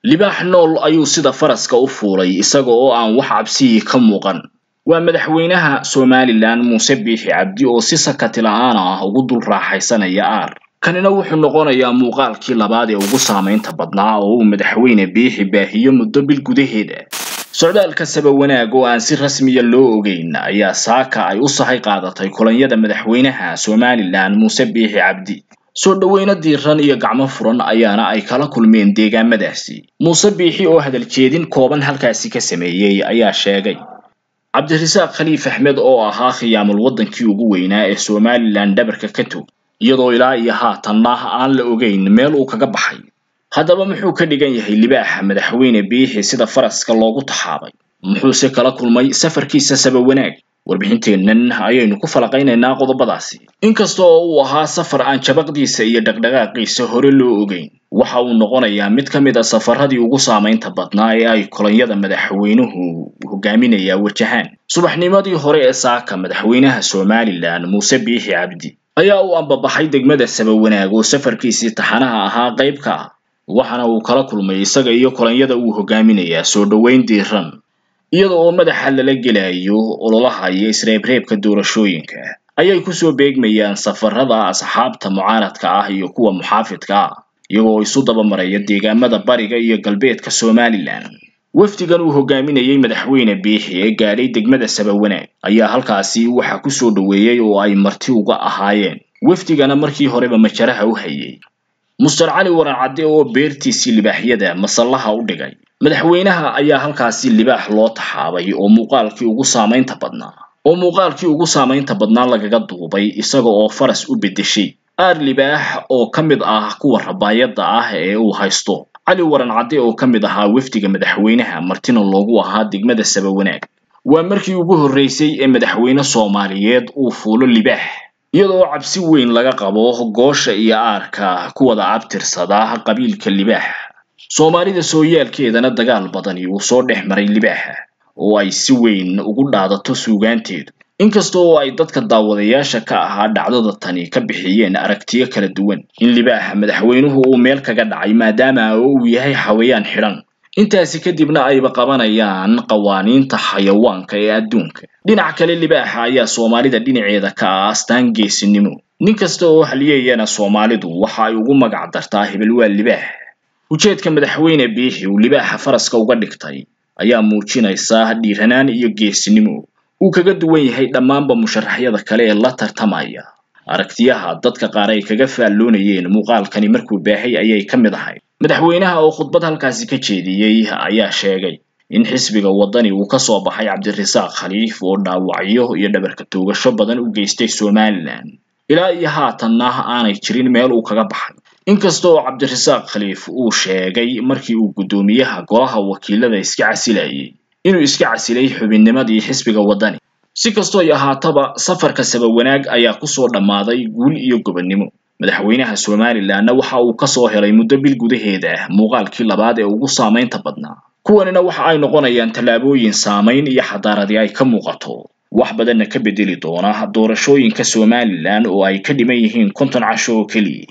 libaax nool ayuu sida faraska u fuulay isaga oo aan wax cabsiyii ka muuqan waa madaxweynaha somalilan muuse biixi cabdi oo si sakati la-aan ah ugu dul raaxaysanaya aar kanina wuxuu noqonayaa muuqaalkii labaad ee ugu saamaynta badnaa oo uu madaxweyne biixi baahiyo muddo bil gudaheeda socdaalka saba wanaag oo aan si rasmiya loo ogeyn ayaa saaka ay u sahay qaadatay kulanyada madaxweynaha somalilan muuse biixi cabdi soo dhoweyno diiran iyo gacmo furan ayaana ay kala kulmeen deegaamadaasi muuse biixi oo hadal jeedin kooban halkaasi ka sameeyey ayaa sheegay cabdirasaaq khaliif axmed oo ahaa khiyaamul waddankii ugu weynaa ee somalilan dhabarka ka tog iyadoo ilaa iyo haatanna aan la ogeyn meel uu kaga baxay haddaba muxuu ka dhigan yahay libaaxa madaxweyne biixi sida faraska loogu taxaabay muxuuse kala kulmay safarkiisa saba wanaag warbixinteennan ayaynu ku falaqaynaynaa qodobadaasi inkasta oo uu ahaa safar aan jabaqdiisa iyo dhaqdhaqaaqiisa hore loo ogeyn waxa uu noqonayaa mid ka mid a safaradii ugu saamaynta badnaa ee ay kolonyada madaxweynuhu hogaaminayaa wajahaan subaxnimadii hore ee saaka madaxweynaha somalilan muuse biixi cabdi ayaa uu ambabaxay degmada saba wanaag oo safarkiisii taxanaha ahaa qayb ka ah waxaana uu kala kulmay isaga iyo kolonyada uu hogaaminayaa soo dhoweyn diiran iyada oo madaxa lala gelayo ololaha iyo isreebreebka doorashooyinka ayay kusoo beegmayaan safarada asxaabta mucaaradka ah iyo kuwa muxaafidka ah iyagoo isu dabamaraya deegaamada bariga iyo galbeedka somalilan wafdigan uu hogaaminayey madaxweyne biixi ee gaadhay degmada saba wanaag ayaa halkaasi waxaa kusoo dhoweeyey oo ay marti uga ahaayeen wafdigana markii horeba majaraha u hayay muster cali waran cadde oo beertiisii libaaxyada masallaha u dhigay madaxweynaha ayaa halkaasi libaax loo taxaabay oo muuqaalkii ugu saamaynta badnaa oo muuqaalkii ugu saamaynta badnaa lagaga duubay isaga oo faras u beddeshay aar libaax oo ka mid ah kuwa rabaayadda ah ee uu haysto cali waran cadde oo ka mid ahaa wafdiga madaxweynaha martina loogu ahaa degmada saba wanaag waa markii ugu horreysay ee madaxweyne soomaaliyeed uu fuulo libaax iyadoo cabsi weyn laga qabo goosha iyo aarka ku wada abtirsada qabiilka libaax soomaalida sooyaalkeedana dagaal badani uu soo dhex maray libaaxa oo ay si weyn ugu dhaadato suugaanteedu inkasta oo ay dadka daawadayaasha ka ahaa dhacdada tani ka bixiyeen aragtiyo kala duwan in libaaxa madaxweynuhu uu meel kaga dhacay maadaama uu yahay xawayaan xidhan intaasi kadibna ayba qabanayaan qawaaniinta xayawaanka ee adduunka dhinac kale libaaxa ayaa soomaalida dhinaceeda ka ah astaan geesinimo nin kasta oo halyeeyana soomaalidu waxa ay ugu magac dartaa hebel waa libaax ujeedka madaxweyne biixi uu libaaxa faraska uga dhigtay ayaa muujinaysa dhiiranaan iyo geesinimo uu kaga duwan yahay dhammaanba musharaxyada kale ee la tartamaya aragtiyaha dadka qaar ay kaga faalloonayeen muuqaalkani markuu baahay ayay ka mid ahayd madaxweynaha oo khudbad halkaasi ka jeediyey ayaa sheegay in xisbiga waddani uu ka soo baxay cabdirasaaq khaliif oo dhaawacyo iyo dhabarka toogasho badan u geystay somalilan ilaa iyo haatanna aanay jirin meel uu kaga baxay inkasta oo cabdirasaaq khaliif uu sheegay markii uu guddoomiyaha golaha wakiilada iska casilayay inuu iska casilay xubinnimadii xisbiga waddani si kastoo ay ahaataba safarka saba wanaag ayaa kusoo dhammaaday guul iyo gobonnimo madaxweynaha somalilanna waxa uu kasoo helay muddo bil gudaheeda muuqaalkii labaad ee ugu saamaynta badnaa kuwanina waxa ay noqonayaan tallaabooyin saamayn iyo xadaaradi ay ka muuqato wax badanna ka bedeli doona doorashooyinka somalilan oo ay ka dhiman yihiin konton casho oo keliya